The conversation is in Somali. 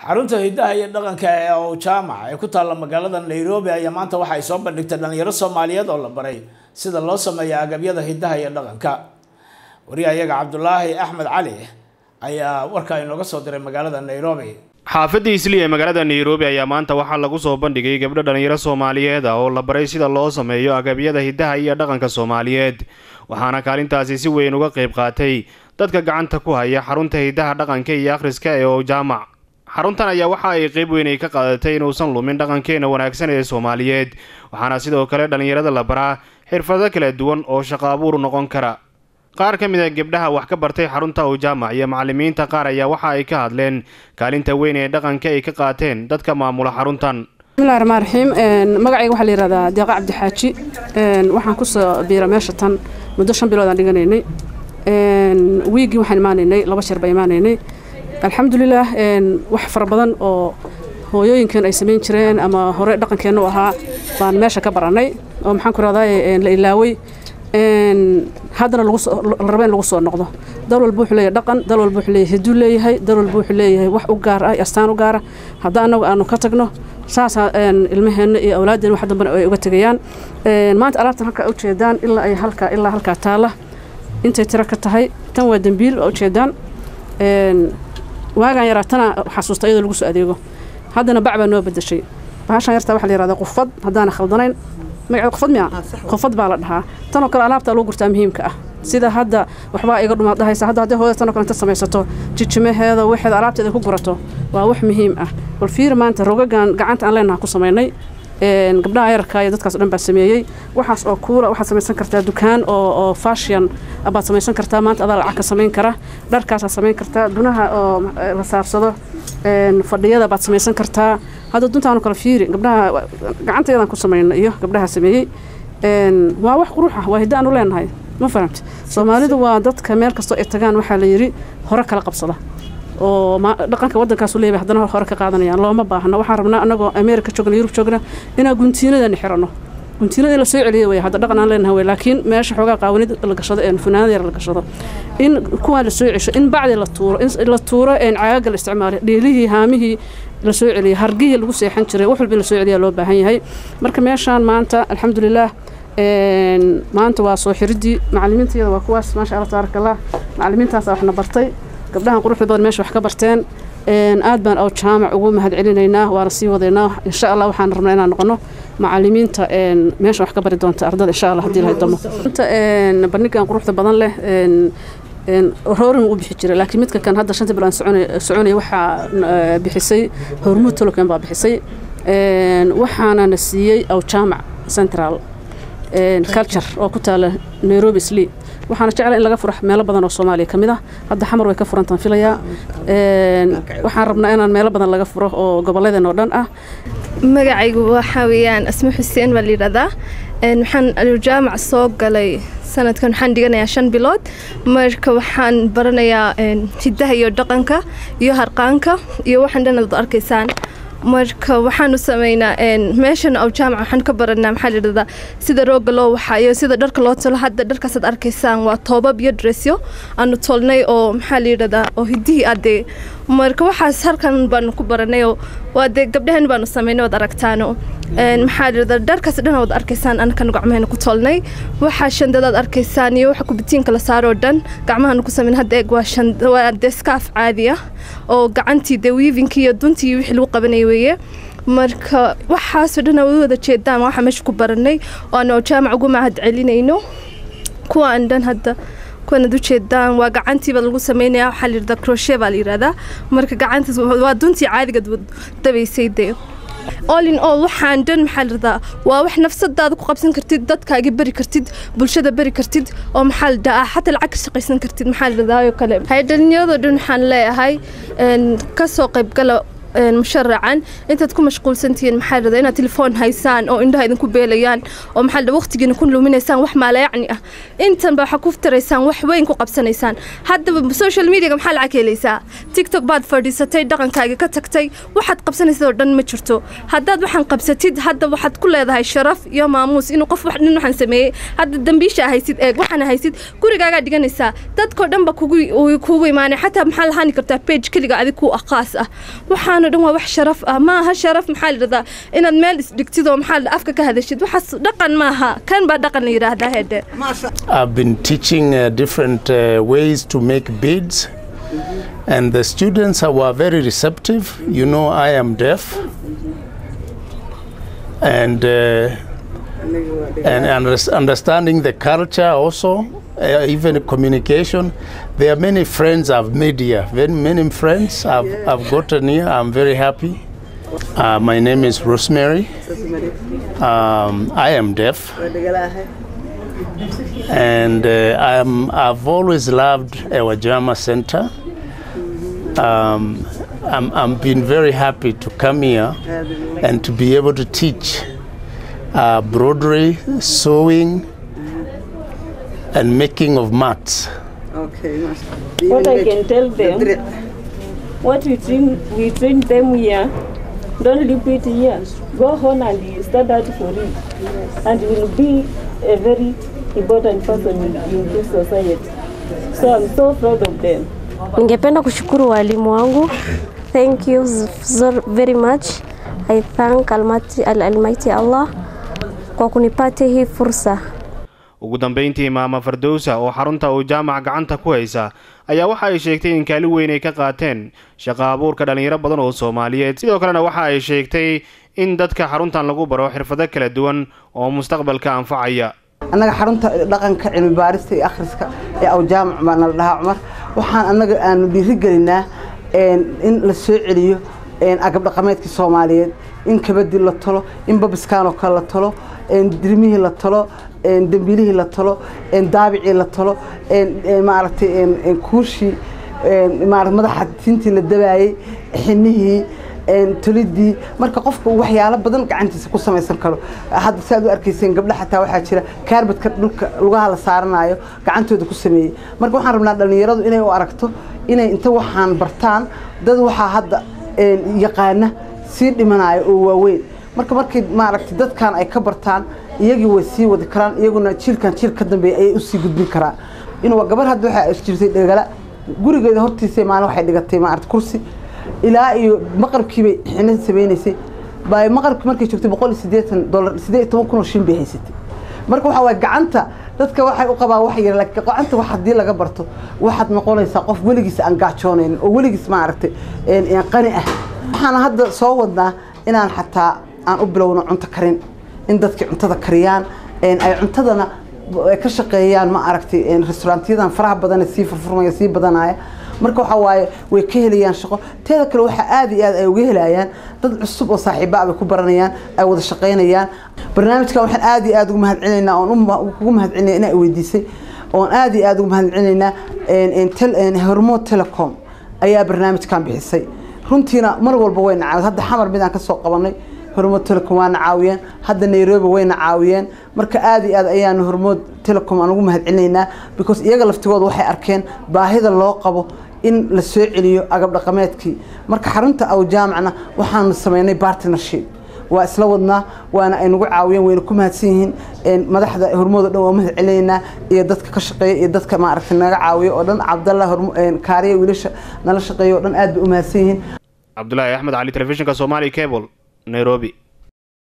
xarunta hiddaha iyo dhaqanka ee ow jaamac ee ku taalla magaalada nairobi ayaa maanta waxa ay soo bandhigtay dhalinyaro soomaaliyeed oo la baray sida loo sameeyo agabyada hiddaha iyo dhaqanka wariyahayaga cabdulaahi axmed cali ayaa warka inooga soo diray magaalada nairobi xaafadda isli ee magaalada nairobi ayaa maanta waxaa lagu soo bandhigay gabdho dhalinyaro soomaaliyeed ah oo la baray sida loo sameeyo agabyada hiddaha iyo dhaqanka soomaaliyeed waxaana kaalintaasi si weyn uga qayb qaatay dadka gacanta ku haya xarunta hiddaha dhaqanka iyo akhriska ee ow jaamac xaruntan ayaa waxa ay qayb weyn ay ka qaadatay inuusan lumin dhaqankeena wanaagsan ee soomaaliyeed waxaana sidoo kale dhallinyarada la baraa xirfado kala duwan oo shaqo abuur noqon kara qaar ka mid a gabdhaha wax ka bartay xarunta ow jaamac iyo macallimiinta qaar ayaa waxa ay ka hadleen kaalinta weyn ee dhaqanka ay ka qaateen dadka maamula xaruntan bismillahi raxmaan raxiim magacayga waxaa la yihahdaa deeqa cabdixaaji waxaan kusoo biira meesha tan muddo shan bilood aan dhiganaynay wiiggii waxaan imaanaynay laba jeer baan imaanaynay alxamdulilaah wax fara badan oo hooyooyinkan ay samayn jireen ama hore dhaqankeenna u ahaa baan meesha ka barannay oo maxaan ku rahdaa la ilaaway haddana la raba in lagu soo noqdo dal walba wuxuu leeyahay dhaqan dal walba wuxuu leeyahay hiduu leeyahay dal walba wuxuu leeyahay wax u gaar ah astaan u gaara hadda annagu aanu ka tagno saasaa ilmaheenna iyo awlaadeen wax dambana ay uga tegayaan maanta alaabtan halkaa ujeedaan ilaa ay halkaa ilaa halkaa taalla intay tiro ka tahay tan waa dembiil waa ujeedaan waagaan yaraa tana xasuusta iyadoo lagu soo adeego haddana bac baa noo bedeshay bahashan yartaa waxaa la yihahdaa qufad haddaana khaldanayn magaceed qufad miya qufad baa la dhahaa tanoo kale alaabtaa lagu gurtaa muhiimka ah sida hadda waxbaa iga dhumaad dhahaysa hadda haddii hooyada tanoo kale inta samaysato jijimaheeda waxeeda alaabteeda ku gurato waa wax muhiim ah bal fiir maanta rogagan gacanta aan leenaha ku samaynay gabdhaha yararka iyo dadkaas o dhan baa sameeyey waxaas oo kuula waxaad samaysan kartaa dukaan oo oo fashion baad samaysan kartaa maanta adaa lacag ka samayn kara dharkaasaad samayn kartaa dunaha oo la saarsado fadhiyada baad samaysan kartaa hadda duntaanu kala fiiri gabdhaha gacanteedaan ku samayna iyo gabdhaha sameeyey waa wax qurux ah waa hidda aanu leenahay ma fahamti soomaalidu waa dadka meel kastoo ay tagaan waxaa la yidhi hore kala qabsada oo dhaqanka waddankaasu leeyahay haddana hore ka qaadanayaan looma baahna waxaan rabnaa annagoo ameerika joogna yurub joogna inaan guntiinadani xiranno guntiinada in la soo celiyo wey hadda dhaqan aan leenahay wey laakiin meesha xoogaa qaawanid la gashado ee funaanada yar la gashado in kuwaan la soo cesho in bacdi la tuuro in la tuuro een caaga la isticmaalo dheelihii haamihii la soo celiyo hargihii lagu seexan jiray wax walba in la soo celiyaa loo baahan yahay marka meeshaan maanta alxamdulilaah maanta waa soo xiridii macallimiintayada waa kuwaas maasha allah tabaaraka allah macallimiintaasa waxna bartay gabdhahan quruxda badan meesha wax ka barteen aad baan ow jaamac ugu mahad celinaynaa waana sii wadaynaa insha allah waxaan rabnaa inaan noqono macallimiinta meesha wax ka bari doonta ardada insha allah haddii lahay damo bandhigan quruxda badan leh roorin u bixi jiray laakiin midka kan hadda shanta bilood soconaya waxaa bixisay hormuud toloken baa bixisay waxaana na siiyey ow jaamac central culture oo ku taala nairobi slee waxaana jecla in laga furo meelo badan oo soomaaliya ka mid ah hadda xamar way ka furantaan filayaa waxaan rabnaa inaan meelo badan laga furo oo gobolladeen oo dhan ah magacaygu waxaa weeyaan asmo xuseen baa layidhahdaa waxaan aljaamac soo galay sanadkan waxaan dhiganayaa shan bilood marka waxaan baranayaa hiddaha iyo dhaqanka iyo harqaanka iyo waxaan dhan ad arkaysaan marka waxaanu sameynaa meeshan aw jaamac waxaan ka baranaa maxaa layidhahdaa sida rooga loo waxaayo sida dharka loo tolo hadda dharkaasaad arkaysaan waa toobab iyo dressyo aanu tolnay oo maxaa layidhahdaa oo hiddihii adee marka waxaas halkan baanu ku baranayoo waa dee gabdhahan baanu sameynay waad aragtaano maxaa layidhahdaa dharkaas dhan waad arkaysaan anakanu gacmahayna ku tolnay waxaa shandadaad arkaysaan iyo waxa kubitiinka la saaroo dhan gacmahanu ku sameyn hadda eeg waa waa dee skaaf caadi ah oo gacantii dee wiivinkii iyo duntii wixii lagu qabanayay weeye marka waxaasoo dhan aad wada jeedaan waxaa meesha ku baranay oo aanu jaamac ugu mahad celinayno kuwaan dhan hadda kuwanaad u jeedaan waa gacantiiba lagu sameynaya waxaa layidhahdaa crochet baa la yidhahdaa marka gacantaas waa duntii caadiga dabaysay dee all in all waxaan dhan maxaa layidhahdaa waa wax nafsadaada ku qabsan kartid dadkaaga beri kartid bulshada beri kartid oo maxaa la dhahaa xataa lacag ka shaqaysan kartid maxaa la dhahdaa oo kale hay dhalinyarado dhan waxaan leeyahay kasoo qaybgala musharacan intaad ku mashquulsantihiin maxaa layidhahdaa inaad telefoon haysaan oo indhaha idinku beelayaan oo maxaa layidhahdaa waqtigiina ku luminaysaan wax maalayacni ah intan baa waxaa ku taraysaan wax weyn ku qabsanaysaan haddaba social mediaga maxaa lacag helaysaa tiktok baad fadhiisatay dhaqankaaga ka tagtay waxaad qabsanaysid oo dhan ma jirto haddaad waxaan qabsatid hadda waxaad ku leedahay sharaf iyo maamuus inuu qof wax dhan waxaan sameeyey hadda dambiisha haysid eeg waxaan haysid gurigaagaa dhiganaysaa dadkoo dhan ba kugu kugu imaanay xataa maxaa lahaani kartaa page keliga adig ku ah qaas ah waxaan waxaanoo dhan waa wax sharaf ah ma aha sharaf maxaa la yidhahdaa inaad meel isdhigtid oo maxaa la afka ka hadashid waxaas dhaqan maaha kan baa dhaqan la yidhaahdaa hedhe I've been teaching uh, different uh, ways to make beads, and the students are- were very receptive. You know, I am deaf, and uh, and under- understanding the culture also, uh, even communication. There are many friends I've made here. Very many friends I've, I've gotten here. I'm very happy. Uh, my name is Rosemary. Um, I am deaf and uh, I'm, I've always loved our Jama Center. Um, I'm, I'm been very happy to come here and to be able to teach uh, broderie, sewing, and making of mats. Okay. What I can tell them, what we train, we train them here, don't repeat here. Go on and start out for it. And you will be a very important person in, in this society. So I'm so proud of them. Ningependa kushukuru walimu wangu. Thank you so very much. I thank Almighty, Almighty Allah kwa kunipatia hii fursa. ugu dambayntii maama fardowsa oo xarunta uu jaamac gacanta ku haysa ayaa waxa ay sheegtay in kaalin weyn ay ka qaateen shaqa abuurka dhallinyaro badan oo soomaaliyeed sidoo kalena waxa ay sheegtay in dadka xaruntan lagu baro xirfado kala duwan oo mustaqbalka anfacaya annaga xarunta dhaqanka cilmi baarista iyo akhriska ee aw jaamac baa nala dhahaa cumar waxaan annaga aanu dhiirigelinaa in la soo celiyo agab dhaqameedkii soomaaliyeed in kabadii la talo in babiskaan oo kale la talo dirmihii la talo dembiilihii la talo daabicii la talo maaragtay kuushii madaxa tintii la dabaayey xinihii tolidii marka qofka uu waxyaalo badan gacantiisa ku samaysan karo hadda si aad u arkayseen gabdha xataa waxaa jira kaarbadka dhulka lugaha la saaranayo gacantooda ku sameeyey marka waxaan rabnaa dhallinyaradu inay u aragto inay inta waxaan bartaan dad waxaa hadda yaqaana sii dhimanayo oo waaweyn marka markay maaragtay dadkan ay ka bartaan iyagii way sii wadi karaan iyaguna jiilkan jiil ka dambeeya ayay usii gudbin karaan inuu gabar hadda waxaa jirtay dhegala gurigeeda hortiisa maalin waxay dhigatay maaragtay kursi ilaa iyo maqribkiibay xina samaynaysay bay maqribkii markay joogtay boqol iyo siddeetan dollar siddeed iyo toban kun oo shilin bay haysatay marka waxaa waay gacanta dadka waxay u qabaan wax yar laakiin gacanta wax haddii laga barto waxaad noqonaysaa qof weligiis aan gaajoonayn oo weligiis maaragtay qani ah waxaan hadda soo wadnaa inaan xataa aan u bilowno cunto karin in dadkii cuntada kariyaan ay cuntadana ka shaqeeyaan ma aragtay restaurantiyadan faraha badan sii furfurmaya sii badanaya marka waxaa waaye way ka helayaan shaqo teeda kale waxaa aad iyo aad ay uga helayaan dad cusub oo saaxiiba bay ku baranayaan ay wada shaqaynayaan barnaamijkan waxaan aad iyo aad ugu mahadcelinaynaa oon kugu mahadcelinaya inaa weydiisay oon aad iyo aad ugu mahadcelinaynaa hormood telecom ayaa barnaamijkan bixisay runtiina mar walba way nacaawid hadda xamar midaan ka soo qabanay hormood telecom waana caawiyeen hadda nairobi wayna caawiyeen marka aad iyo aad ayaanu hormood telecom aan ugu mahadcelinaynaa because iyaga laftigooda waxay arkeen baahida loo qabo in la soo celiyo agab dhaqameedkii marka xarunta aw jaamacna waxaanu sameynay partnership waa isla wadnaa waana ay nagu caawiyeen wayna ku mahadsan yihiin madaxda hormooda dhan waa mahad celinaynaa iyo dadka ka shaqeeya iyo dadka maaragtay naga caawiya oo dhan cabdalla kaariya wiilasha nala shaqeeya oo dhan aad bay u mahadsan yihiin cabdulaahi axmed cali telefishinka somali cable nairobi